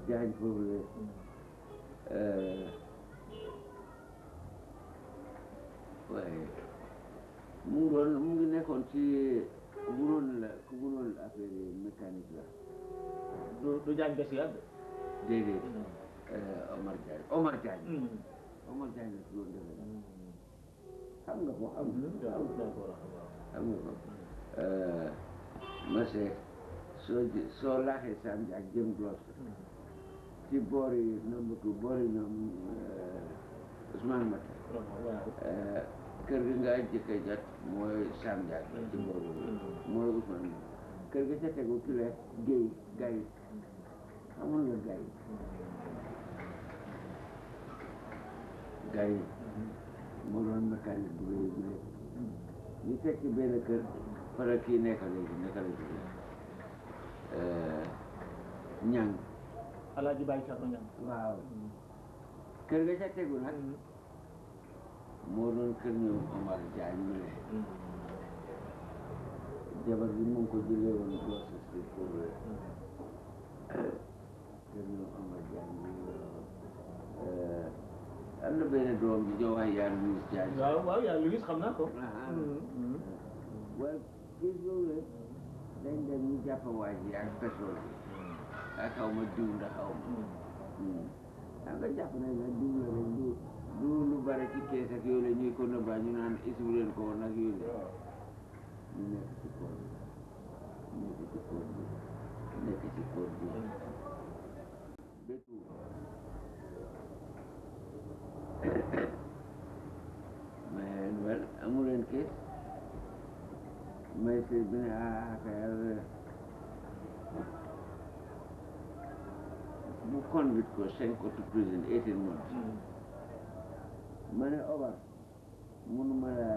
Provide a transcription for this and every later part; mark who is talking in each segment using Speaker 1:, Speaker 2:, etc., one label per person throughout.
Speaker 1: jaañ foofu la waaye mu ngi doon mu ngi nekkoon ci mënoon la ku mënoon affaire yi mécanique la
Speaker 2: du du jaañ bés yàgg.
Speaker 1: déedéet Omar Diagne Omar Diagne Omar Diagne la ci doon defee xam nga ko xam nga xam nga ko monsieur soo ji- soo laaxee Sam Diack jëm Gloucester ci boori number two boori ñoom Ousmane Mata kër gi nga jëkk a jot mooy Sam Diack la ci boori mooy Ousmane Mata kër gi ca tegu ki la Guèye Gaye xamul nga Gaye Gaye moo doon mécanique bu rëy bu rëy ñu teg ci benn kër fara kii nekk léegi nekk la jóge ñang
Speaker 2: Alaaji Baye Thierno Niang.
Speaker 1: waaw kër ga ca tegu nag moo doon kër ñoom Omar Diagne mu ne jabar bi mu ngi ko jëlee woon Gloucester Street pour kër ñoom Omar Diagne mu ngi am na benn doom bi ñoo wax yaa Louis Diagne
Speaker 2: waaw waaw yaa Louis xam naa ko.
Speaker 1: ah waaye kii boobu la dañ dem ñu jàpp waa ji ak pétrole bi ak xaw ma diw ndax xaw ma xam nga jàpp nañ ne diw la rek du du lu bare ci kees ak yooyu la ñuy ko nëbbaa ñu naan isiwu leen ko woon ak yooyu la ñu nekk ci koor bi nekk ci koor bi nekk ci koor bi bétu mais wel amu leen kees may se bi ne ah affaire bu convict ko send ko to prison eighteen months ma ne Omar mënuma la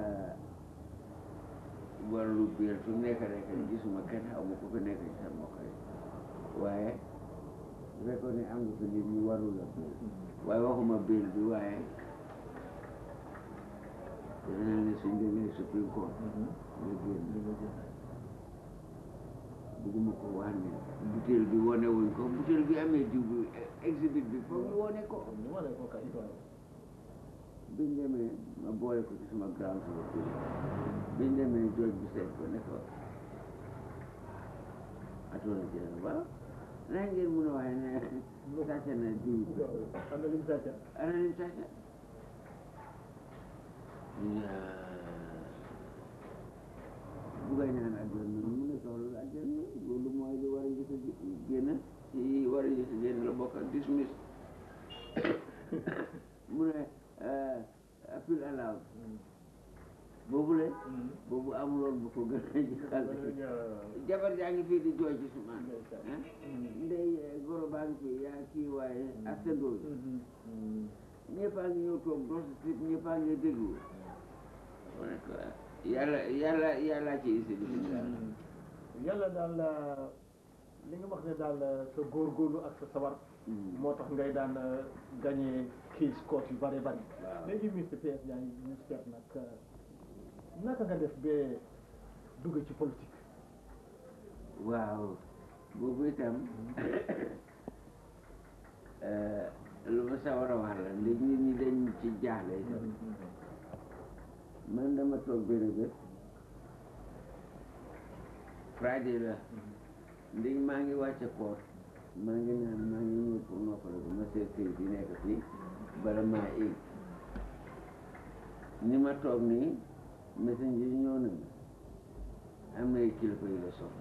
Speaker 1: warlu biir su nekk rek gisuma kenn xaw ma ko fi nekk ci sa mbokk yi waaye bu fekkoon ne am nga fi nit ñu warul la biir waaye waxuma biir bi waaye dana ne suñ demee Supreme Court nga génn bugguma ko wax ne butéel bi wane wuñ ko butéel bi amee diw bi exhibit bi foog ñu wane ko
Speaker 2: ñu wane ko kay.
Speaker 1: biñ demee ma boole ko ci suma grand suma bi biñ demee jooj bi seet ko ne ko atona jël waaw naa ngeen mun a waxee ne sàcc na diw bi
Speaker 2: am na lim sàcca.
Speaker 1: ana lim sàcc ñu ne bugay naan àjjana mu ne soxla àjjana loolu mooy lu war a njëkk a génn ci war a njëkk a génn la bokk ak dismiss mu ne appel allowed boobu le boobu amuloon bu ko gën a jëkkal jabar jaa ngi fii di jooy ci sumaan ndey goro baa ngi fii yaa kii waaye astandoo ñëpp a ngi ñëw toog dos sit ñëpp a ngi déglu mu ne ko yàlla yàlla yàlla ci isi bi
Speaker 2: yàlla daal li nga wax ne daal sa góorgóorlu ak sa sawar moo tax ngay daan gagné kii scores yu bare bari
Speaker 1: Waaw.
Speaker 2: léegi Mr PS yaa ngi ñu seet nag naka nga def ba dugg ci politique
Speaker 1: waaw boobu itam lu ma sa war a wax la léegi nit ñi dañ ci jaaxle itam man dama toog benn bés Friday la ndég maa ngi wàcce koor maa ngi naan maa ngi ñëw pour noppale ko ma seet këyit yi nekk fii bala maa éeg ni ma toog nii messenger yi ñëw na ma am na ay kilifa yu la soxla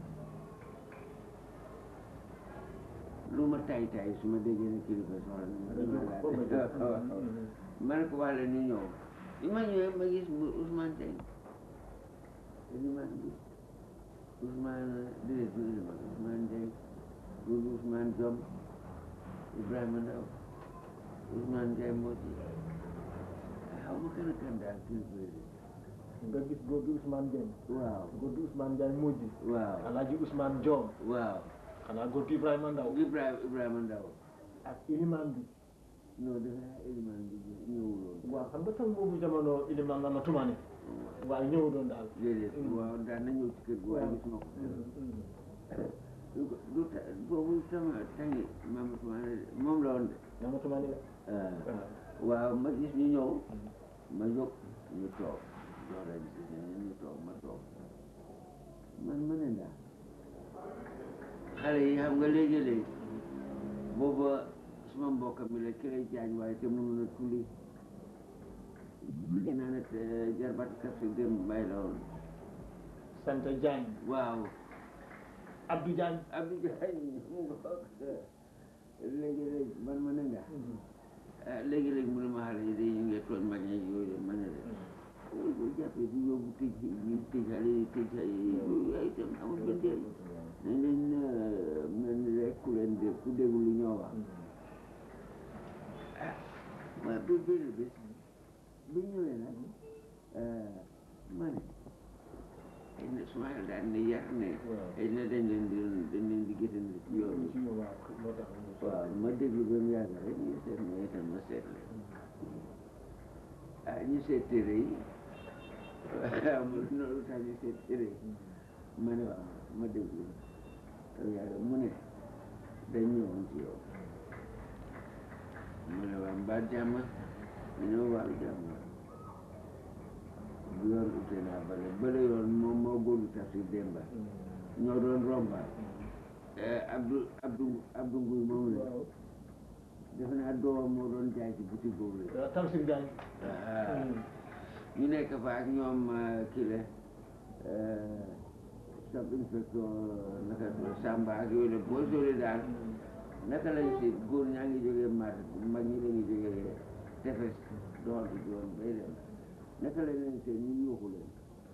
Speaker 1: lu ma tay tay su ma déggee ne kilifa soxla na ma dama laa ma ne ko wax leen ñu ñëw bi ma ñëwee ma gis bu Ousmane Dieng Elimane bi Ousmane déedéet du Elimane Ousmane Dieng du Ousmane Diom Ibrahima Ndaw Ousmane Ndiaye moo ci xaw ma kan a kan daal kilifa yi
Speaker 2: nga gis góor gi Ousmane Dieng
Speaker 1: waaw
Speaker 2: góor gi Ousmane Ndiaye mujj
Speaker 1: waaw
Speaker 2: alaaji Ousmane Diom
Speaker 1: waaw
Speaker 2: xanaa góor gi Ibrahima Ndaw
Speaker 1: Ibrahima Ibrahima Ndaw
Speaker 2: ak ilimaan bi
Speaker 1: non defe naa Elimane bi ñëwuloon
Speaker 2: waaw xam nga tam boobu jamono ilimaan la na tumaani waaye ñëw doon daal
Speaker 1: déedéet waaw daan na ñëw ci kër gi waaye gis ma ko du du ta- boobu tama tangi Mamadou Toumane moom la woon de
Speaker 2: Mamadou Mane la
Speaker 1: ah. waaw ma gis ñu ñëw ma jóg ñu toog jox leen si ne ñu toog ma toog man ma ne ndax xale yi xam nga léegi-léegi booba suma mbokk mi la ki lay jaañ waaye te mënu na tulli naa ne te jarbat kasi dem mbay la woon
Speaker 2: sant Diagne
Speaker 1: waaw
Speaker 2: Abdou Diagne
Speaker 1: Abdou Diagne mu ngoog léegi-léegi man ma ne ndax ah léegi-léegi mu ne ma xale yi de ñu ngi tooñ mag ñi yooyu ma ne leen ñu ko jàppee di yóbbu tëj ñu tëj xale yi tëj xale yi yooyu ay itam amul benn njëriñ nañ leen mel ni rek ku leen dé ku déglu lu ñoo wax ah waaye bi benn bés bi ñëwee nag ma ne xëy na su ma daal ne yar ne xëy na dañ leen di dañ leen di gëtandi ci yoon bi waaw ma déglu ba mu yàgg rek ñu seet ma itam ma seet leen ah ñu seet téere yi waaw ma loolu tax ñu seet téere yi ma ne waaw ma déglu ba yàgg mu ne dañ ñëwoon ci yow ma ne waaw mbaa jàmm ñu ne waaw jàmm bu yoon ute naa bale bale yoon moom moo góorlu tafsir démba ñoo doon romba Abdou Abdou Abdou Nguy moom la defe naa doomam moo doon jaay ci boutique boobu la
Speaker 2: Tamsir Diagne
Speaker 1: ñu nekk fa ak ñoom kii la sub inspecteur naka Samba ak yooyu la boo sóoree daal naka lañ si góor ñaa ngi jógee mar mag ñi dañuy jógee tefes doxal ci yoon bay dem naka lañ leen seen ñu yuuxu leen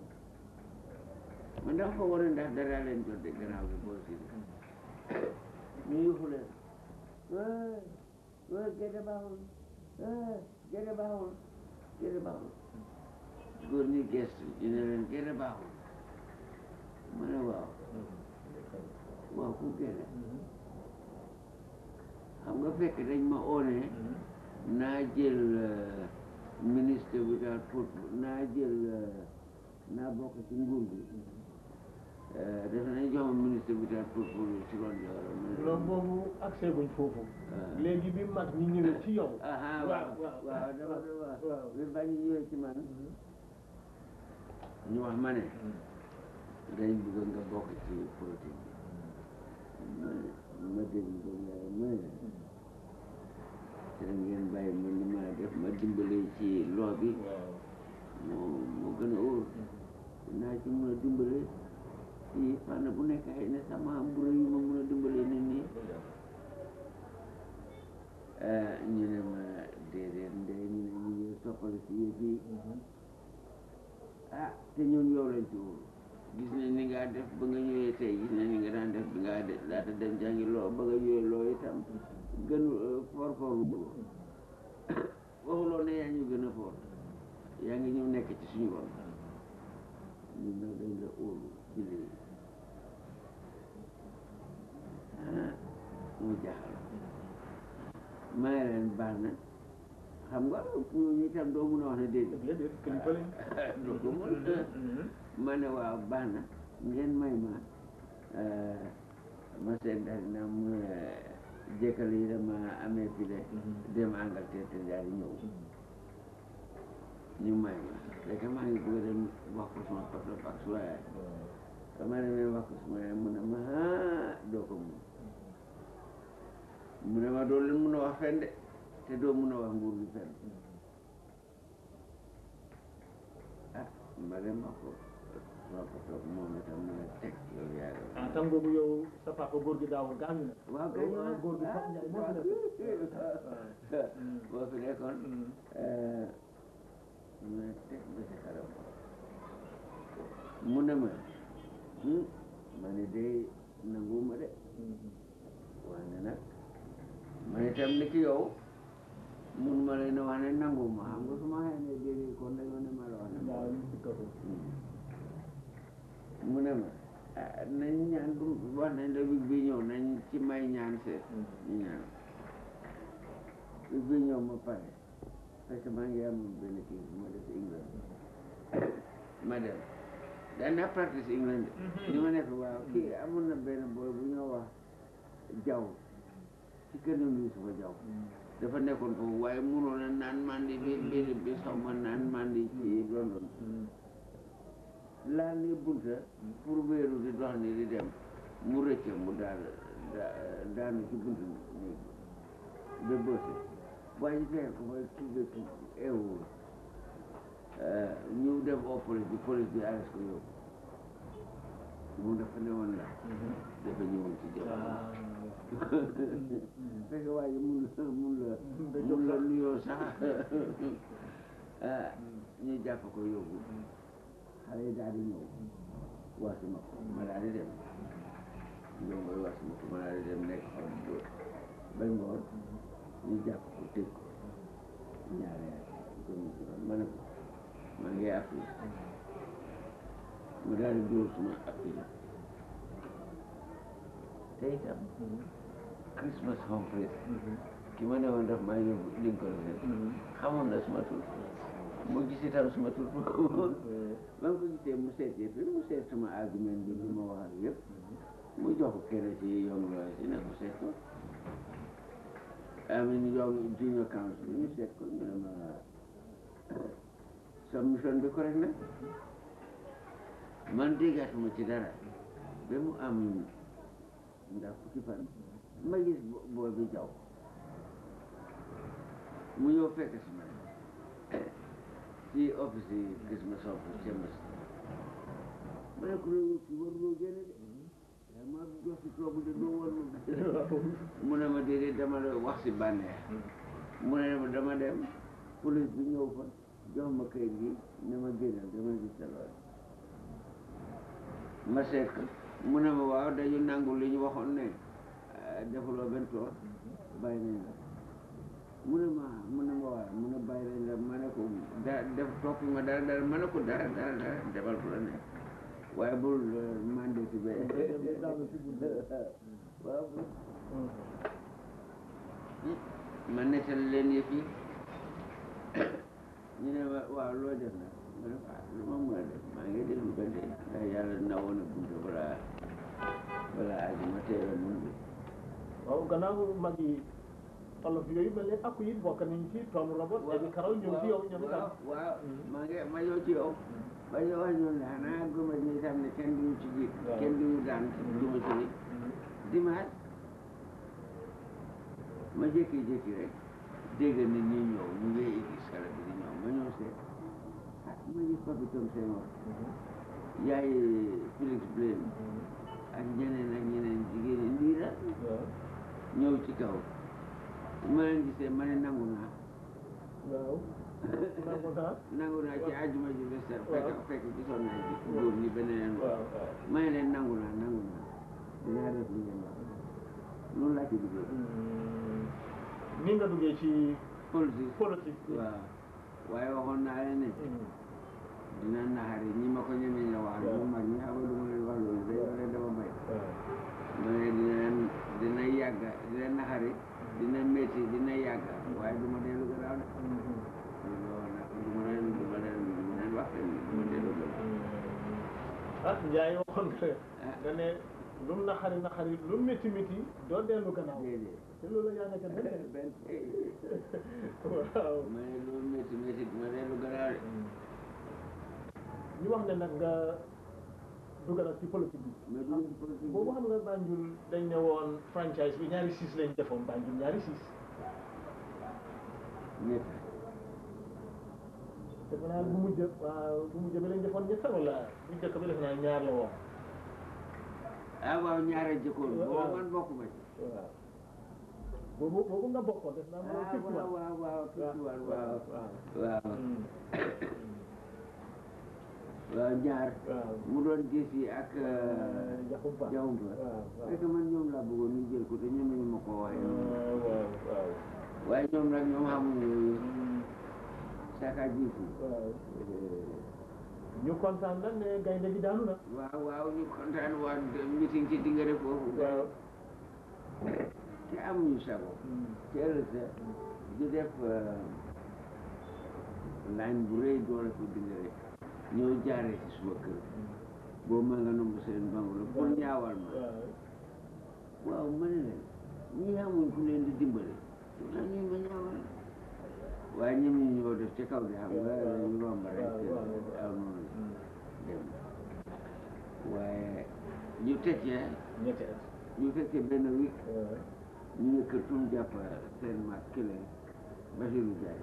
Speaker 1: man dafa ko war a ndax dara leen jot de gannaaw bi boo si ñu yuuxu leen waay waay gerte baaxul waay gerte baaxul gerte baaxul góor ñi gestu ñu ne leen gerte baaxul ma ne waaw waaw ku gerte xam nga fekk dañ ma oone naa jël ministre bi daal pour naa jël naa bokk ci nguur gi defe nañ jox ma ministre bi daal pour pour si ron jooro
Speaker 2: loolu boobu accès guñ foofu
Speaker 1: Ah.
Speaker 2: léegi bi mag ñi ñëwee ci yow
Speaker 1: aha waaw waaw dama doon wax
Speaker 2: waaw
Speaker 1: bi bañ ñëwee ci man ñu wax ma ne dañ bëgg nga bokk ci politique bi ma ma déglu ko nga ma ne te ngeen bàyyi ma ni ma def ma dimbale ci loo bi moo moo gën a óor naa ci mun a dimbale ci fànn bu nekk xëy na sama am bu rëy yu ma mun a dimbale nit ñi ah ñu ne ma déedéet ndey ñu ne ñu ngi soppali si yëf yi ah te ñun yow lañ ci wóolu gis nañ ni nga def ba nga ñëwee tey gis nañ ni nga daan def bi nga def laata dem jàngi loo ba nga ñëwee loo itam gënu for for lu góor waxuloo ne yaa ñu gën a for yaa ngi ñëw nekk ci suñu ron ñun nag dañ la óolu ci lii ah mu jaaxal may leen baax na xam nga ñooñu itam doo mun a wax ne déedéet
Speaker 2: déedéet kilifa lañ
Speaker 1: doo ko mun ma ne waaw baax na ngeen may ma ma seet daal na mu jëkkal yi dama amee fi de dem Angleterre te daal di ñëw ñu may ma léegi maa ngi bëgg a dem wax ko suma papa ak suma yaay dama demee wax ko suma yaay mu ne ma ah doo ko mun mu ne ma doo leen mun a wax fenn de te doo mun a wax nguur gi fenn ah ma dem wax ko suma papa moom itam mu ne teg yow yaa ngi
Speaker 2: ah tam boobu yow sa papa góor gi daawul gaañu na
Speaker 1: waaw kay
Speaker 2: ah góor gi Pape Ndiaye moo fi nekk
Speaker 1: boo fi nekkoon mu ne teg ba si kanam mu ne ma hmm, ma ne day nanguwuma de waaye nag man itam ni ki yow mun ma leen a wax ne nanguwuma xam nga su ma waxee ne déedéet kon dañoo ne ma la wax ne
Speaker 2: waaw ñu ci kaw
Speaker 1: mu ne ma ah nañ ñaan du wax nañ la wig bi ñëw nañ ci may ñaan seet ñu ñaan wig bi ñëw ma pare parce que maa ngi am benn kii bu ma def England ma dem daan naa practice England de li ma nekk waaw kii amoon na benn boy bu ñoo wax jaw ci kanam Yuusufa jaw dafa nekkoon foofu waaye munoon a naan mandi bi bi bi xaw ma naan mandi ci London laal ni bunta pour wéeru di dox ni di dem mu rëcce mu daal da- daanu ci bunta néeg ba bëse waaye fekk ko fa tuuba tu eewul ñu dem au police bi police bi arrêté ko yóbbu mu dafa ne woon la dafa ñëwoon ci jamono fekk waaye mun la mun la mun la nuyoo sax ah ñu jàpp ko yóbbu xale yi daal di ñëw waasi ma ko ma daal di dem ñoom mooy waasi ma ko ma daal di dem nekk xool dóor ba ngoon ñu jàpp ko tëj ko ñaari at ko ñu ci doon ma ne ko maa ngi appui mu daal di dóor suma appui la te itam Christmas home place ki ma ne woon daf maa yóbbu Lincoln Center xamoon na suma tur mu gis itam suma tur ba ma ko gisee mu seet yëpp mu seet sama argument bi li ma wax ak yëpp mu jox ko kenn ci young lawyers yi ne ko seet ko amin young junior council ñu seet ko ñu ne ma submission bi correct na man déggatuma ci dara ba mu am ndax fukki fan ma gis bo- boo bi jaw mu ñëw fekk si ma ci office yi Christmas office chambers ma ne ko loolu ki waruloo génne de yaa ma jox si toogu de doo warul mu ne ma déedéet dama la wax si bànneex mu ne ma dama dem police bi ñëw fa jox ma kayit gi ne ma génnal dama gis sa loolu ma seet ko mu ne ma waaw dañu nangu li ñu waxoon ne eh, defuloo benn toor bàyyi nañ la mu ne ma mu ne ma waaw mu ne bàyyi nañ la ma ne ko da def toppi ma dara dara ma ne ko dara dara dara defal bu la ne waaye bul mandé si ba waaw ma nettal leen yëf yi ñu ne ma waaw loo def nag ma ne ko ah lu ma mën a def maa ngi déglu ba tey ndax yàlla nawoon na bunta balaa balaa aji ma teel a mun bi
Speaker 2: waaw gannaaw mag yi olof yooyu mel ne akku yi bokk nañ ci Tom Robert Eddie Carroll ñëw ci yow ñoom itam
Speaker 1: waaw waaw maa ngi ma ñëw ci yow ba ñu wax ñoom ne xanaa gëma ñi itam ne kenn duñu ci jiit
Speaker 2: Waaw.
Speaker 1: kenn duñu daan duma ci nit dimanche ma jékki-jékki rek dégg nit ñi ñëw ñu ngi église xale bi di ñëw ma ñëw seet ah ma gis papi Tom Senghor yaay Félix Blaine ak ñeneen ak ñeneen jigéen ñi lii la
Speaker 2: waaw
Speaker 1: ñëw ci kaw ma leen gisee ma ne nangu naa
Speaker 2: waaw nangu naa
Speaker 1: nangu naa ci àjjuma ji bés fekk
Speaker 2: Waaw.
Speaker 1: fekk gisoon naa ci góor ñi beneen
Speaker 2: waaw waaw
Speaker 1: ma ne leen nangu naa nangu naa dinaa def li ngeen wax loolu laa ci duggee
Speaker 2: ni nga duggee ci
Speaker 1: politique
Speaker 2: politique bi
Speaker 1: waaw waaye waxoon naa leen ne dina naxari ñi ma ko ñemeñ la wax
Speaker 2: Waaw.
Speaker 1: ñu mag ñi xam nga du ma leen wax loolu dañoo leen dama bay
Speaker 2: waaw
Speaker 1: ma ne dina leen dina yàgga dina naxari dina métti dina yàgga waaye du ma dellu gannaaw de loolu nag du ma leen du ma leen du ma leen wax leen du ma dellu gannaaw
Speaker 2: ah Ndiaye waxoon nga
Speaker 1: ah
Speaker 2: nga ne lu mu naxari naxari lu mu métti métti doo dellu gannaaw
Speaker 1: déedéet
Speaker 2: te loolu yaa nga ca benn
Speaker 1: benn
Speaker 2: waaw
Speaker 1: ma ne loolu métti métti du ma dellu gannaaw de
Speaker 2: ñu wax ne nag nga dugg nag ci politique bi
Speaker 1: mais du ngeen politique
Speaker 2: boobu xam nga Banjul dañ ne woon franchise bi ñaari siis lañ defoon Banjul ñaari siis
Speaker 1: ñett
Speaker 2: defe naa bu mujj waaw bu mujj bi lañ defoon ñett wala bu njëkk bi defe naa ñaar la woon
Speaker 1: ah waaw ñaare jëkkoon
Speaker 2: Waaw.
Speaker 1: boobu man bokkuma ci
Speaker 2: waaw boobu boobu nga bokkoon def naa
Speaker 1: ah
Speaker 2: moo fifty
Speaker 1: waaw
Speaker 2: one
Speaker 1: waaw waaw fifty one waaw
Speaker 2: waaw
Speaker 1: waaw
Speaker 2: Mm.
Speaker 1: waaw ñaar
Speaker 2: waaw
Speaker 1: mu doon gis yi ak
Speaker 2: Jaxumpa
Speaker 1: jawumpa
Speaker 2: waaw waaw
Speaker 1: fekk man ñoom laa bëggoon ñu jël ko te ñoom ñu ma ko waxee noonu
Speaker 2: waaw waaw
Speaker 1: waaye ñoom nag ñoom xamuñu yooyu
Speaker 2: Mm.
Speaker 1: saka gis yi
Speaker 2: waaw ñu kontaan nag ne gaynde gi daanu na
Speaker 1: waaw waaw ñu kontaan waa meeting ci dingare foofu
Speaker 2: waaw
Speaker 1: te amuñu sago te ëllëg sa di def line bu rëy doole ko dingare ñëw jaaree ci suma kër boobu ma nga nomb seen bangolo pour ñaawal ma
Speaker 2: waaw
Speaker 1: waaw ma ne leen ñi xamuñ ku leen di dimbale naa ñuy ma ñaawal waaye ñoom ñu ñoo def ci kaw di xam nga dañu romb rek am dem waaye ñu tekkee
Speaker 2: ñetti at
Speaker 1: ñu fekkee benn week ñu ne kër tum jàpp seen mag kile Basiru Jaay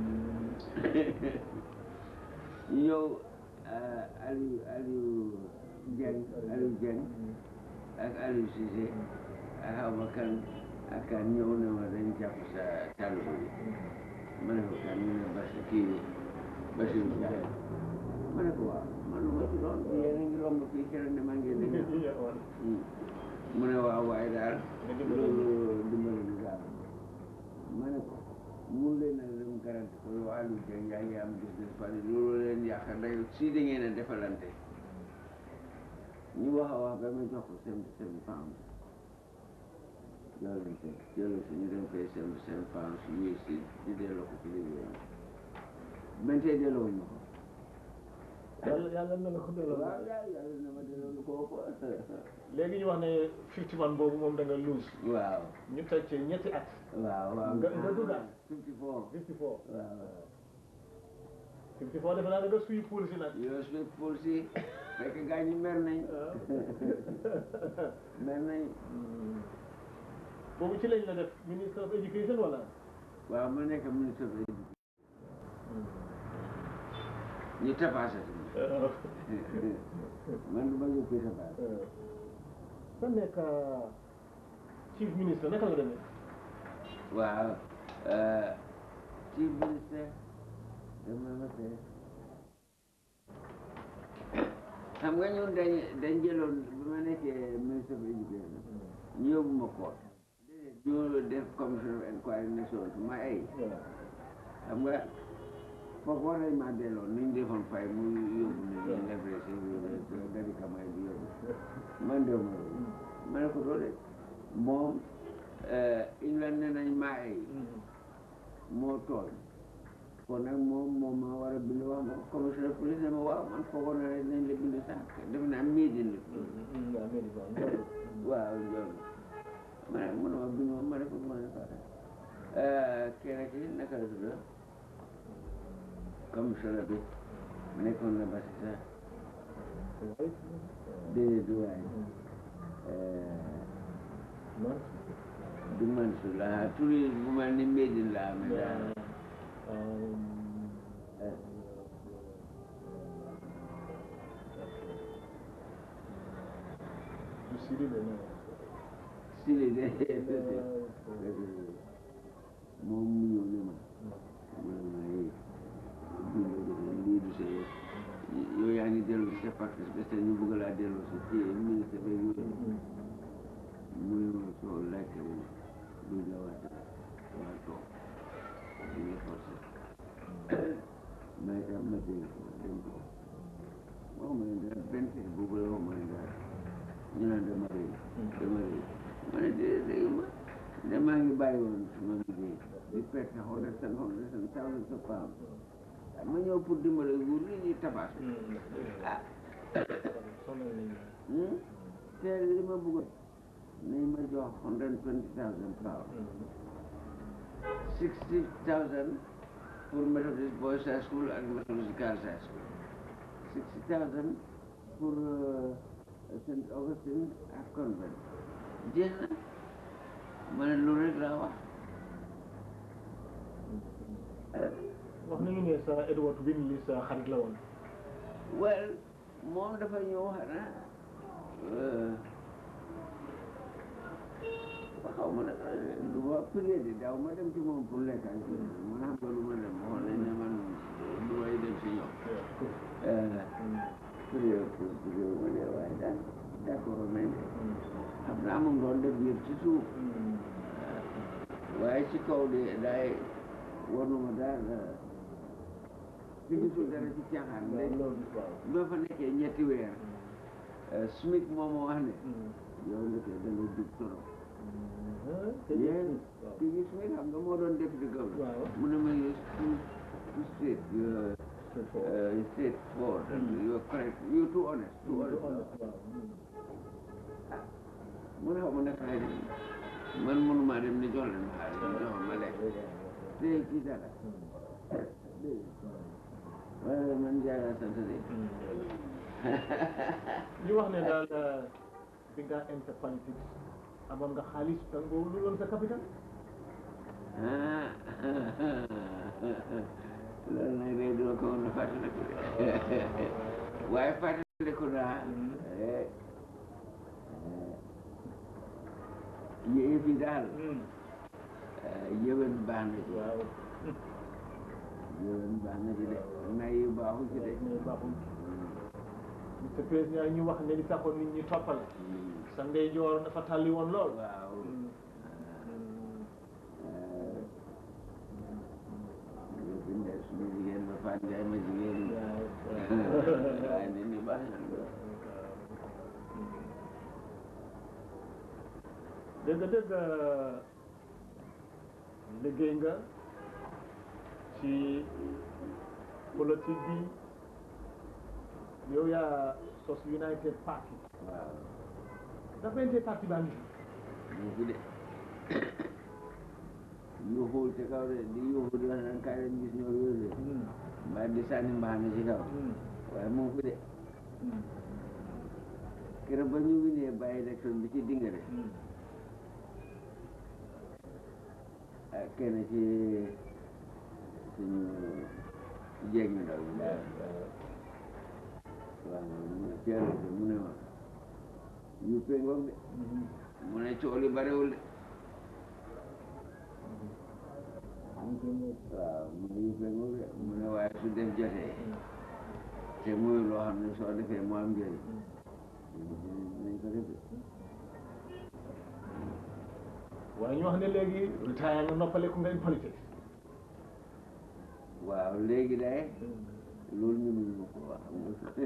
Speaker 1: ñu ñëw Aliou Aliou Dieng Aliou Dieng ak Aliou Cissé ak xaw ma kan ak kan ñëw ne ma dañ jàpp sa taalibe bi ma ne ko kan ñu ne Basi kii Basiru Jaay ma ne ko waaw man lu ma ci doon yéen a ngi romb fii keroog ne maa ngi leen di ñëw mu ne waaw waaye daal loolu dimbali ñu daal ma ne ko mun leen a dem garanti ko yow Aliou Dieng yaa ngi am business fan loolu leen yaakaar day si da ngeen a defalante ñu wax a wax ba ma jox ko seventy seven pounds jëloon ko jëloon si ñu dem fay seventy seven pounds US si ñu delloo ko ci liggéeyam ben tey delloo ñu ko
Speaker 2: yàlla yàlla na la ko delloo
Speaker 1: waaw yàlla yàlla na ma delloo lu ko ëpp
Speaker 2: léegi ñu wax ne fifty man boobu moom da nga lose
Speaker 1: waaw
Speaker 2: ñu teg ci ñetti at
Speaker 1: waaw waaw
Speaker 2: Nga- nga duggaat.
Speaker 1: fifty four
Speaker 2: fifty four
Speaker 1: waaw
Speaker 2: fifty four defe naa da nga suy pool si nag
Speaker 1: yoo su pour si fekk gaa ñi mer nañ mer nañ
Speaker 2: boobu ci lañ la def ministre of education wala
Speaker 1: waaw ma nekk ministre de l'éducation ñu tapaasati ma man du ma yóbbee tapaas
Speaker 2: sa nekk chief ministre naka la demee
Speaker 1: waaw chief ministre dama ma fee xam nga ñun dañ dañ jëloon bi ma nekkee ministre of education ñu yóbbu ma koot déedéet ñu def commission of inquiry nation ma ay xam nga foofu war nañ maa delloo ni ñu defoon fay mu yóbbu ne ñu levré si yóbbu dari kamay bi yóbbu man de ma ma ne ko doole moom England ne nañ maa ay moo tooñ kon nag moom moom ma war a bind wax ma commissioner police ne ma waaw man foogoon na ne nañ la bind sax def naa miidin la waaw njool ma ne mu ne ma bind ma ma ne ko ma ne ko keneen ki naka la tudd commissioner bi nekkoon na ba si sax déedéet du waay du man su la turi bu mel ni miidin la amee daal sili de moom mu ñëw ne ma mu ne ma hey lii du see yow yaa ngi dellu si sa parti parce que ñu bëgg laa dellu si ci ministre bi yooyu mu ne ma soo laajte wu du la waat waa toog di nga forcé may tam ma dégg ko dem ko wax ma ne dara benn tey boobu la wax ma ne dara ñu naan dama rëy dama rëy ma ne déedéet léegi ma ne maa ngi bàyyi woon suma liggéey di perte hundred and hundred and thousands of pounds ma ñëw pour dimbale nguur li ñuy tabaas ah te li ma bëggoon nañ ma jox hundred and twenty thousand pounds sixty thousand pour Methodist Boys High School ak Methodist Girls High School sixty thousand pour St. Augustine ak convent jeex na ma ne loolu rek laa wax
Speaker 2: wax nañu ne sa Edward Winley sa xarit la woon
Speaker 1: well moom dafa ñëw xanaa xaw ma nag du ma prier de daaw ma dem ci moom pour lekk ak man xam nga lu ma dem waxoon nañ ne man du may dem si ñoom prier pour prier ma ne waaye daal d'accord nañ de xam naa moom doon def yëpp ci suuf waaye ci kaw de daay waruma daal ci gisul dara ci caaxaan léegi ba fa nekkee ñetti weer Smith moom moo wax ne yow ndeke da nga jub torop yéen ki gi Smith xam nga moo doon député governor mu ne ma yow too too straight straight forward you're correct you're too honest too honest mu ne xaw ma naka lay def man mënu jox leen ma xaalis ñu jox ma lekk dégg kii dara dégg waaye man jaara sant de
Speaker 2: ñu wax ne daal bi nga enter politique amoon nga xaalis te nga lu doon sa capital
Speaker 1: ah loolu nag day doo ko woon a fàttaliku de waaye fàttaliku naa eh, eh, yëf yi daal eh, yëwen baax na ci
Speaker 2: waaw
Speaker 1: yëwen baax na ci de nay yu baaxu ci de
Speaker 2: mais baaxul monsieur président ñu wax ne li taxoon nit ñi toppal sa ndeyjoor dafa tàlli woon lool
Speaker 1: waaw yëfi ndes suñu jigéen ba Fatou Ndiaye ma jigéen ñi waaye nit ñi baax na
Speaker 2: dëgg dëgg liggéey nga ci politique bi yow yaa sos United Party
Speaker 1: waaw
Speaker 2: ndax United Party baa ngi
Speaker 1: ñu fi de yuuxul ci kaw de di yuuxu di wax naan kaay leen gis ñoo yooyu de mbaa di sànni mbaxana ci kaw waaye mu ngi fi de keroog ba ñu winee bàyyi élection bi ci dingare ah kenn ci suñu jéeg ñu ndaw yi daal waaw mu ne Thierno de mu ne ma yu pengoog de mu ne coow li bariwul de waaw mu ne yu pengoog de mu ne waaye su def jotee te muy loo xam ne soo defee mu am njëriñ nañ ko def de
Speaker 2: waaye ñu wax ne léegi retire nga noppaleku nga in politique
Speaker 1: waaw léegi day loolu ñu mënu ko wax xam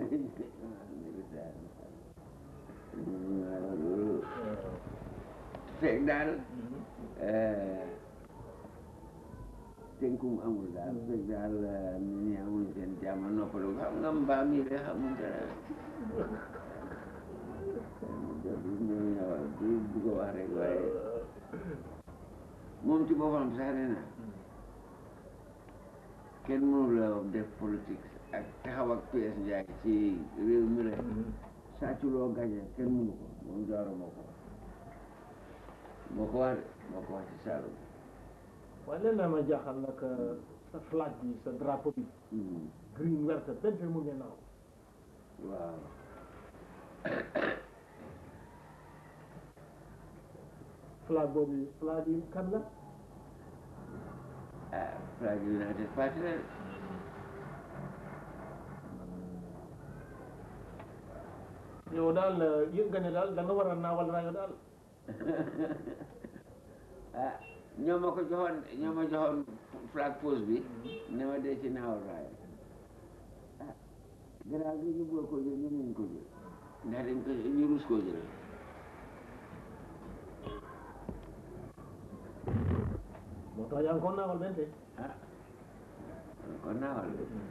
Speaker 1: nga loolu fekk daal tënkum amul daal fekk daal nit ñi amul seen jàmm noppalu xam nga mbaam yi de xamul dara du bugg a wax rek waaye moom ci boppam sax nee na kenn mënu la def politique ak taxaw ak PS Ndiaye ci réew mi rek sàcculoo gañe kenn mënu ko moom jaaro moo ko wax moo ko wax de moo ko wax ci Saalum
Speaker 2: waaye leen naa ma jaaxal nag sa flag bi sa drapeau bi green verte bente mu ngeen naaw
Speaker 1: waaw
Speaker 2: flag boobu flag yi kan la
Speaker 1: ah flag United Party la de
Speaker 2: yow daal yëg nga ne daal da nga war a naawal rajo daal
Speaker 1: ah ñoo ma ko joxoon ñoo ma joxoon flag post bi ne ma dee ci naawal raaya ah garaaw gi ñu bëgg ko jël ñu muñ ko jël ndax dañ ko ñu rus koo jël
Speaker 2: moo tax yaa ngi ko naawal bente
Speaker 1: ah kon naawal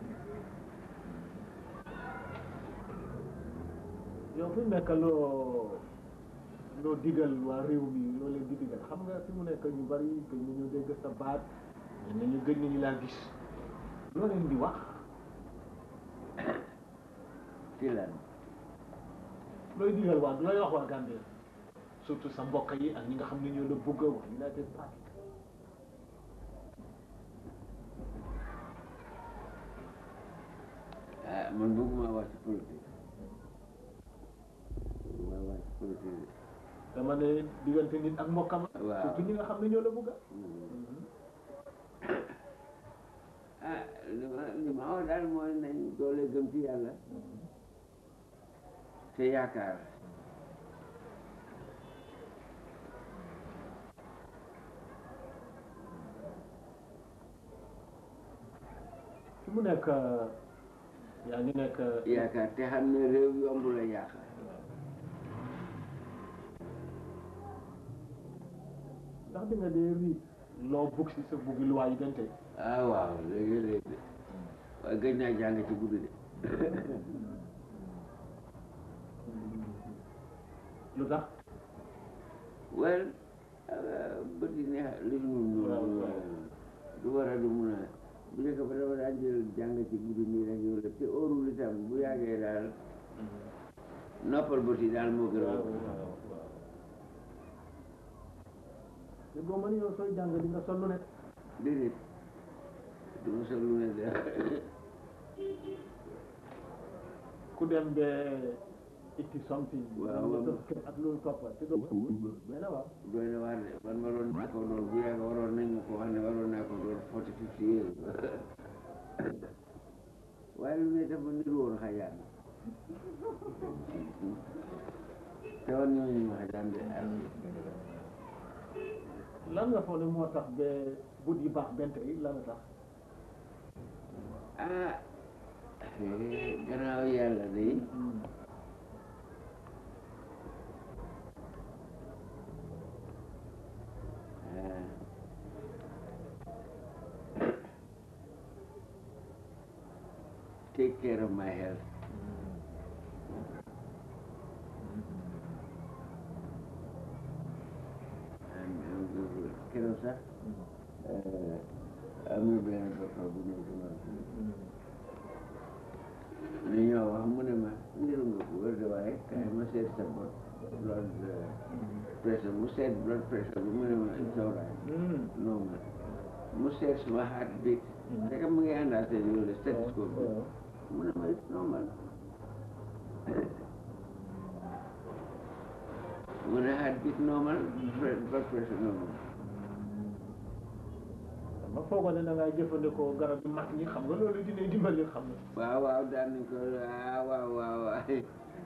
Speaker 2: yow fi mu nekk loo loo digal waa réew mi loo leen di digal xam nga fi mu nekk ñu bari gëj nañu dégg sa baat ñu ñu gëj nañu laa gis loo leen di wax
Speaker 1: ci lan
Speaker 2: looy digal waa looy wax waa Gambie surtout sa mbokk yi ak ñi nga xam ne ñoo la bëgg a wax United Party
Speaker 1: ah man bëgguma wax ci politique bëgguma wax ci politique
Speaker 2: dama ne diggante nit ak mbokkam
Speaker 1: Waaw.
Speaker 2: surtout ñi nga xam ne ñoo la bëgg a
Speaker 1: ah li ma li ma wax daal mooy nañ doole gëm ci yàlla te yaakaar
Speaker 2: fi mu nekk yaa ngi nekk
Speaker 1: yaakaar te xam ne réew yomb la yaakaar
Speaker 2: ndax di nga dee riit loo bugg si sa buggi luwaa yi gante
Speaker 1: ah waaw léegi-léegi de waaye gëj naa jàng ci guddi de
Speaker 2: lu tax
Speaker 1: well bët yi neex li ñu
Speaker 2: Waaw,
Speaker 1: noonu
Speaker 2: waaw.
Speaker 1: du war a du mun a bu njëkk ba dama daan jël jàng ci guddi nii rek yow la te óorul itam bu yàggee daal noppal bët yi daal moo gën a
Speaker 2: waaw waaw waaw te boo mën yow sooy jàng di nga sol lu nekk
Speaker 1: déedéet du ma sol lu ne de
Speaker 2: ku dem ba itti something
Speaker 1: Waaw,
Speaker 2: nga
Speaker 1: waaw.
Speaker 2: def kër ak loolu toppa te doo benn waaw
Speaker 1: doy na waar de man ma doon naa ko doon bu yàgg waroon nañ ma ko wax ne waroon naa ko doon forty fifty years waaye lu ne dafa niru woon xajaan te woon ñooñu ma xajaan de
Speaker 2: lan nga foog ne moo tax ba but yi baax benn tey lan la tax
Speaker 1: ah eh, gannaaw yàlla de ah, take care of my health and and keroog sax eh, am na benn docteur bu ñëw ci man li ñoo wax mu ne ma niru nga ko wér de waaye kaay ma seet sa bot blood eh, pressure mu seet blood pressure bi mu ne ma it's all right normal mu seet suma heart beat fekk mu ngi àndaat seen yooyu stethoscope bi mu ne ma it's normal mu ne heart beat normal pre- blood pressure normal
Speaker 2: ma foogoon ne da ngay jëfandikoo garab yu mag ñi xam nga loolu dina dimbali xam nga
Speaker 1: waaw waaw daan nañ ko ah waaw waaw waaw eh,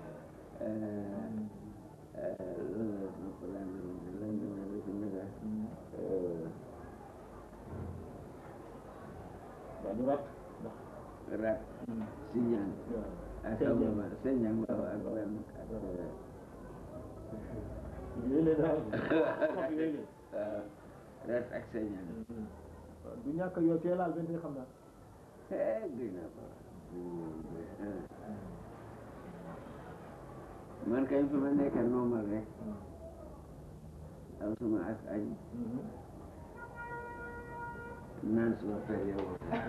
Speaker 1: eh, loolu la ma ko daan doon lan la ma def naka eh,
Speaker 2: waaw du rat ndax
Speaker 1: rat si ñaan ak
Speaker 2: Senjang.
Speaker 1: ababa senjang waaw ak benn ak eh,
Speaker 2: yooyu la daal xob yooyu
Speaker 1: waaw rat ak senjang
Speaker 2: la du ñàkk yow tee laal benn tey xam naa
Speaker 1: eh gëj naa ko eh. man kañ fi ma nekk normal rek am suma ak añ naan suma per yow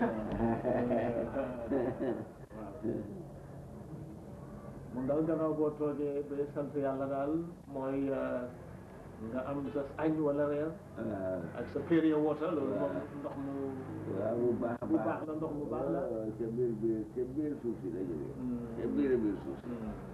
Speaker 2: mun daal gannaaw boo toogee ba sant yàlla daal mooy nga am sa añ wala reer
Speaker 1: waaw
Speaker 2: ak sa période water loolu moom ndox mu
Speaker 1: waaw bu baax a
Speaker 2: bu baax la ndox mu baax la
Speaker 1: waaw ca biir biir ca biir suuf si la jógee ca biir a biir suuf si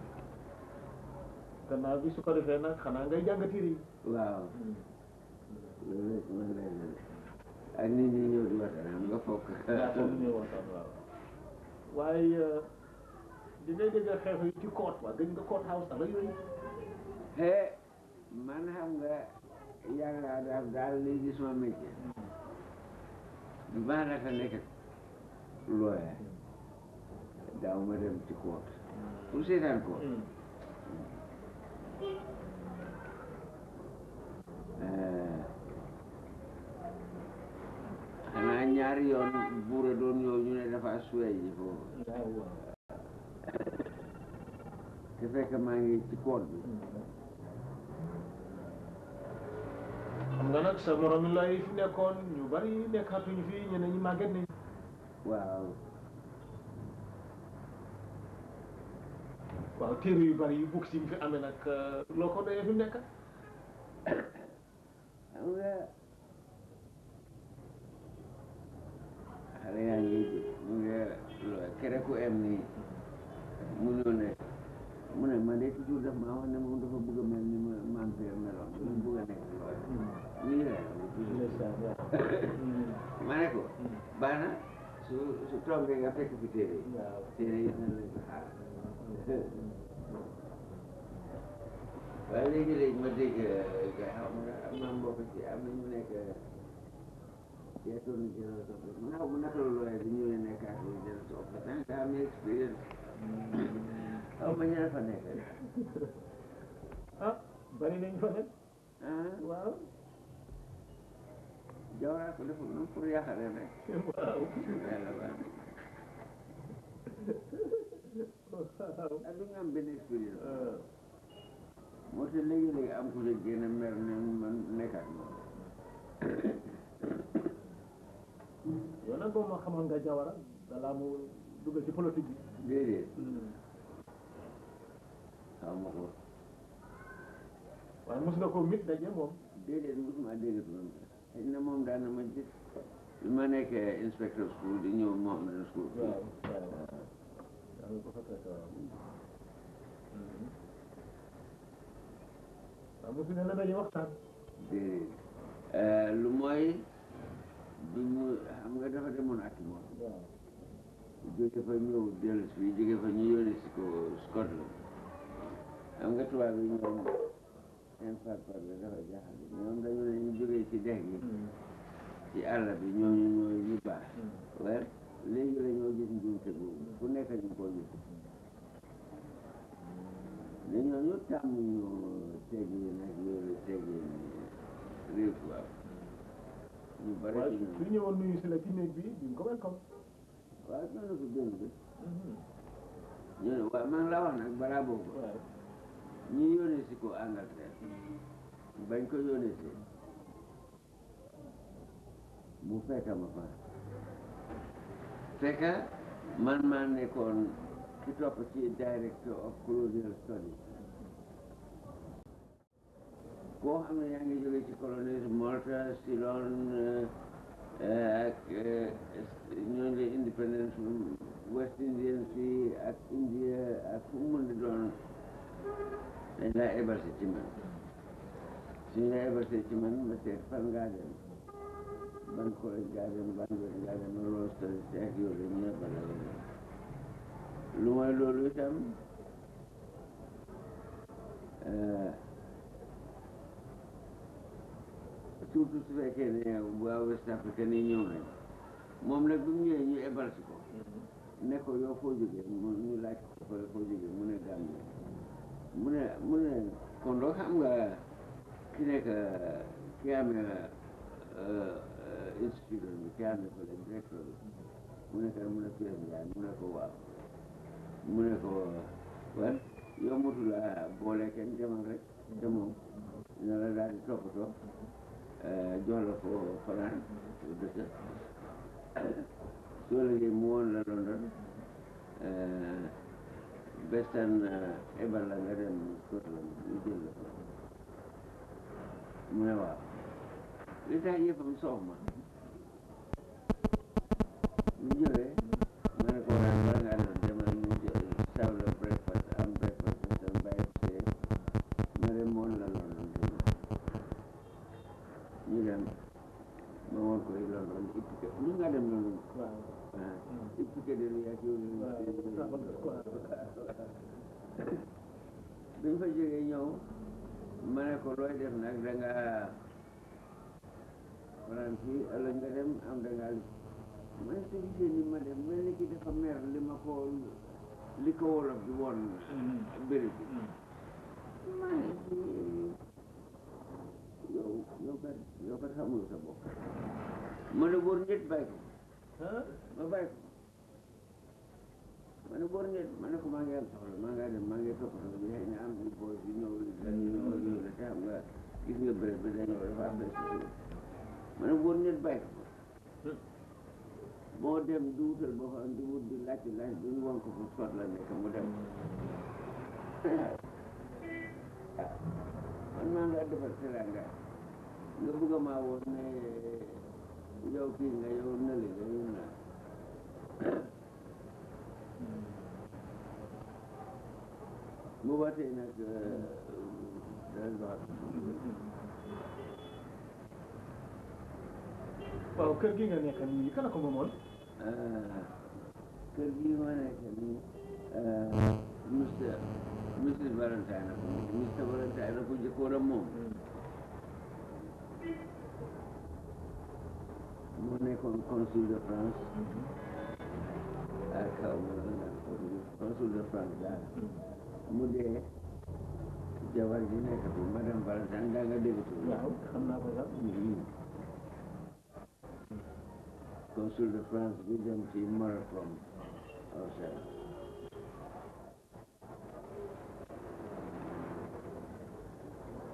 Speaker 2: gannaaw bi su ko defee nag xanaa ngay jàng tiir yi
Speaker 1: waaw loolu rek man lay def ak nit ñi ñëw di waxtaan am nga fokk
Speaker 2: yaa ko ñëw waxtaan waaw waaye di ngay dégg xeex yi ci court waa gëj nga court house ak yooyu
Speaker 1: he man xam nga yàgg naa daal daal lii di suma métier bi ma naka nekk lawyer daaw ma dem ci court pour seetaan ko xanaa ñaari yoon buura doon ñëw ñu ne dafa suwee ji foofu te fekk maa ngi ci court bi
Speaker 2: xam nga nag sa morom yi lay fi nekkoon ñu bari nekkatuñu fi ñeneen ñi màgget nañ
Speaker 1: waaw
Speaker 2: waaw téere yu bari yu bukk si fi amee nag loo ko doyee fi mu nekk
Speaker 1: xam nga xale yaa ngi mu ngi kere ku em nii mu ñëw ne mu ne man de toujours daf maa wax ne moom dafa bëgg a mel ni ma maam Père meloon dafa bëgg a nekk loolu nii la ma ne ko baax na su su toogee nga fekk fi téere yi
Speaker 2: waaw
Speaker 1: téere yi na leen xaar waaye léegi-léegi ma dégg ga xam nga am na mbokk ci am na ñu nekk ci attorney general office mu naka mu naka la looyee di ñëwee nekk attorney general office tant que am expérience xaw ma ñaar fa nekk
Speaker 2: ah bari nañ fa nag
Speaker 1: ah
Speaker 2: waaw
Speaker 1: jawraa ko deful noonu pour yàqale rek
Speaker 2: waaw
Speaker 1: yàlla baax na ak du ñu am benn expérience moo tax léegi-léegi am ku ne génn mer ne man nekkaat ma
Speaker 2: xamoon nga Jawara balaa mu dugal ci politique bi.
Speaker 1: déedéet xaw ma ko
Speaker 2: waaye mos nga ko mit daje moom.
Speaker 1: déedéet mosuma dégg turam xëy na moom daan na ma gis bi ma nekkee inspecteur school di ñëw moom na school
Speaker 2: waaw waaw yaa ngi ko fa fekk waaw. waaw mosu ne la daje waxtaan.
Speaker 1: déedéet lu mooy bi mu xam nga dafa demoon ak moom
Speaker 2: waaw.
Speaker 1: jóge fa ñëw dellu si fii jóge fa ñu yónni si ko Scotland xam nga tubaab yi ñoom seen par par la dafa jaaxal ñoom dañu ne ñu jógee ci dex gi ci àll bi ñooñu ñooy ñu baax waaye léegi la ñoo gis njuumte boobu ku nekk ñu ko gis ne ñooñu tàmm ñu teggi nag yooyu teggi réew tubaab ñu bare
Speaker 2: waaye
Speaker 1: ci
Speaker 2: su
Speaker 1: ñoom
Speaker 2: ñëwoon nuyu si la ci néeg bi di nga ko welcome.
Speaker 1: waaw ñoo na ko gën bi ñu ne waaw maa ngi la wax nag balaa boobu
Speaker 2: waaw.
Speaker 1: ñu yónnee si ko Angleterre bañ ko yónnee si mu fekk ma fa fekk man maa nekkoon ki topp ci director of colonial studies koo xam ne yaa ngi jóge ci colonies Malta Ceylon eh, ak eh, ñooñu la independence West Indians fii ak India ak fu mu mën di doon dañ laa ebal si ci man suñu la ebal si ci man ma seet fan ngaa dem ban collège ngaa dem ban wet ngaa dem ma loolu studies te ak yooyu ñu ebal la leen lu mooy loolu itam eh, surtout su fekkee ne waa West Africa ni ñëw nañ moom nag bi mu ñëwee ñu ebal si ko ne ko yow foo jógee mu ñu laaj ko fa foo jógee mu ne Gambie mu ne mu ne kon doo xam nga ki nekk ki amee institut bi ki amee ko le directeur bi mu ne kan mu ne Pierre Ndiaye mu ne ko waaw mu ne ko wel yow mutu la boole kenn demal rek te moom dina la daal di toppatoo jox la ko fanaan dëkk soo liggéey mu woon la London bestan ebal la nga dem Scotland ñu jël la ko mu ne waaw li tax yëppam soof ma ñu ñëwee ma ne ko waaye bala ngaa dem demal ñu jël saw la breakfast am breakfast bestan bàyyi ko see ma dem woon la London ñu dem ma woon ko London ippique lu nga dem London
Speaker 2: waaw.
Speaker 1: ah ippique de lu yàgg yow biñ fa jógee ñëw ma ne ko looy def nag da nga fanaan fii ëllëg nga dem am da ngaa li ma ne ko gisee ni ma dem mel ni ki dafa mer li ma ko li ko wolof bi woon béréb bi ma ne kii yow yow kat yow kat xamul sa bopp ma ne góor ñett bàyyi ko
Speaker 2: ah
Speaker 1: ma bàyyi ko ma ne góor ñett ma ne ko maa ngi am soxla maa ngi dem maa ngi toppatoo bi xëy na am na booy bi ñëw dañu ñëw ak yooyu la te xam nga gis nga béréb bi dañoo dafa am benn si ma ne góor ñett bàyyi ko moo dem di wutal boo xam di wut di laajte laaj bi ñu won ko fu sot la nekk mu dem ah man maa ngi defar teranga nga bëgg a maa woon ne yow kii nga yow nële nga yow naa bu ba tey nag dara doxal
Speaker 2: waaw kër gi nga nekk nii kan la ko moomoon.
Speaker 1: kër gi ma nekk nii monsieur monsieur Valentine la ko monsieur Valentine la ko jëkkoon a moom moo nekkoon consul de France ak xaw ma lan la consul de France daal mu dee jabar ji nekk fi madame Valentine daa nga dégg tur
Speaker 2: waaw xam naa ko sax.
Speaker 1: consul de France bi dem ci Morocco Orsay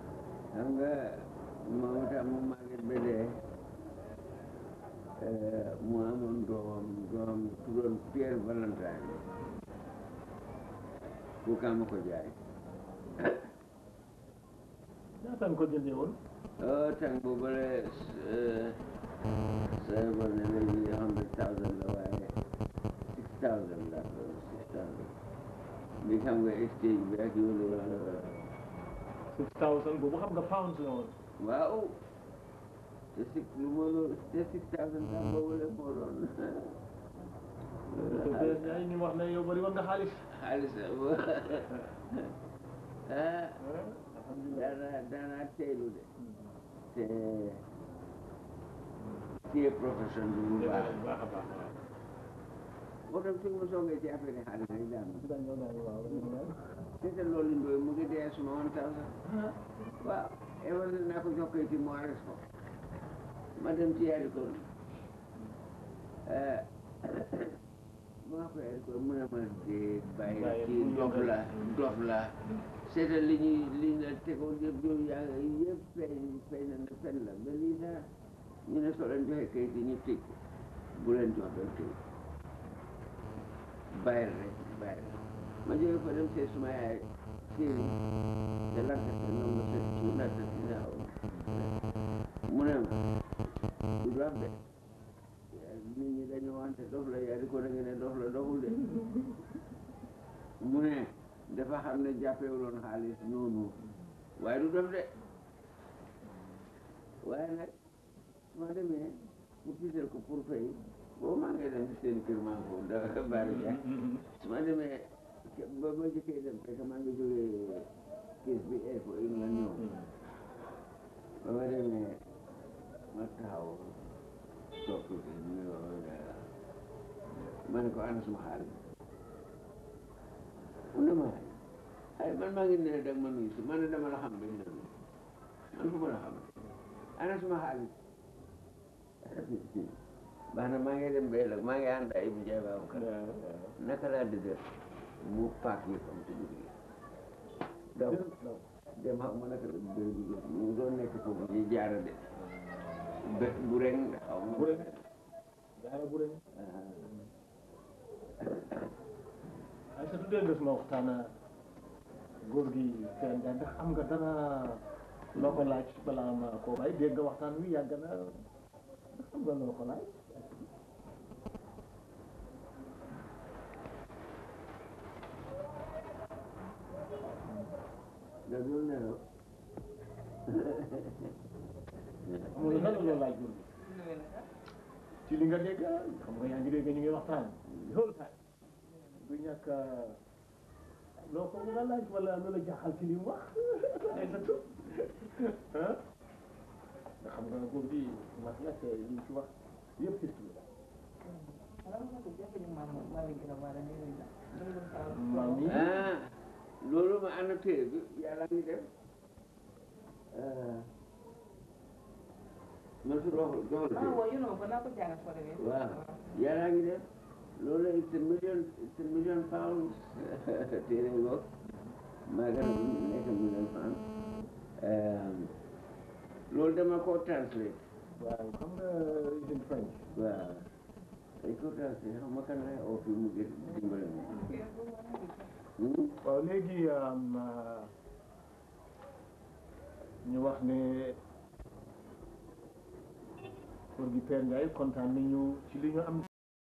Speaker 1: xam nga moom itam mu màgget ba dee mu amoon doomam doomam tuddoon Pierre Valentine ku kam ko jaay
Speaker 2: ñaata nga ko jëndee woon
Speaker 1: oh tàng boobale sa bon ne léegi hundred thousand la waaye six thousand la ko six thousand bi xam nga exchange bi ak yoolu
Speaker 2: six thousand boobu xam nga pounds la woon
Speaker 1: waaw te six lu ma loolu te six thousand tam boobale moo doon
Speaker 2: te Père Ndiaye ñu wax ne yow bari woon nga xaalis
Speaker 1: xaalis ah
Speaker 2: alhamdulilah
Speaker 1: dana dana teelu de te téye profession bi bu baax
Speaker 2: baax a baax
Speaker 1: moo tax su ma soogee ci affaire xaalis rek daan
Speaker 2: dañoo naan waaw
Speaker 1: te te loolu ndooy mu ngi dee suma one thousand waaw ewan naa ko jox koy ci mu arrêté ko ma dem ci yaari ko maa ko yaari ko mu ne ma dee bàyyi
Speaker 2: Bàyyi
Speaker 1: kii
Speaker 2: bu
Speaker 1: dof
Speaker 2: yokkal.
Speaker 1: la dof la seetal li ñuy li ñu la tegoon yëpp yow yaa ngi yëpp feeñ feeñ na ne fen la mais lii sax ñu ne soo leen joxee kayit yi ñu tëj ko bu leen jox benn kayit bàyyil rek bàyyil ma jóge fa dem see suma yaay séeri te lanta te noom ma se su natta si naaw mu ne ma du dof de nit ñi dañoo wante dof la yaa di ko da nga ne dof la doful de mu ne dafa xam ne jàppewuloon xaalis noonu waaye du dof de waaye nag su ma demee pour tiital ko pour fay boobu maa ngi dem seen kër maa ngi foofu da bari jaay su ma demee ke- ba ma jëkkee dem fekk maa ngi jógee kees bi air for England ñëw ba ma demee ma taxaw toog tuuti ñu ma ne ko ana suma xaalis mu ne ma ay man maa ngi ne dag ma nuyu si man ne dama la xam bañ la nuyu man fu ma la xam ana suma xaalis baax na maa ngi dem bay la maa ngi ànd ay bu jaay baabu kan naka laa dëgg mu paak yi comme ci biir daw dem xam ma naka la dëgg bi mu doon nekk foofu ñu jaara de bët bu reng xaw ma
Speaker 2: bu rek jaara bu rek ay sa tuddee nga suma waxtaan góor gi Père Ndiaye ndax am nga dara loo ko laaj balaa ma koo bàyyi dégg nga waxtaan wi yàgg na ndax am nga loo ko laaj
Speaker 1: da dul nelaw
Speaker 2: amul dara loo laaj góor gi ci li nga dégg xam nga yaa ngi dégg ñu ngi waxtaan loolu tax du ñàkk loo ko nga laaj wala loola jaaxal ci li mu wax ay sa tur ah nga xam nga góor gi mat la te li mu ci wax yëpp ci tur maam yi
Speaker 1: ah loolu ma ànd téere bi yàlla ngi def man su doxul doxul téere waaw yàlla ngi def loolu it's a million it's a million pounds téere ngoog maa gën a nekk million pounds loolu dama ko translate
Speaker 2: waaw xam nga in French
Speaker 1: waaw dañ ko translate xam ma kan lay oo fii mu gën dimbale ma Hmm?
Speaker 2: waaw léegi ñu wax ne góor gi Père Ndiaye kontaan nañu ci li ñu am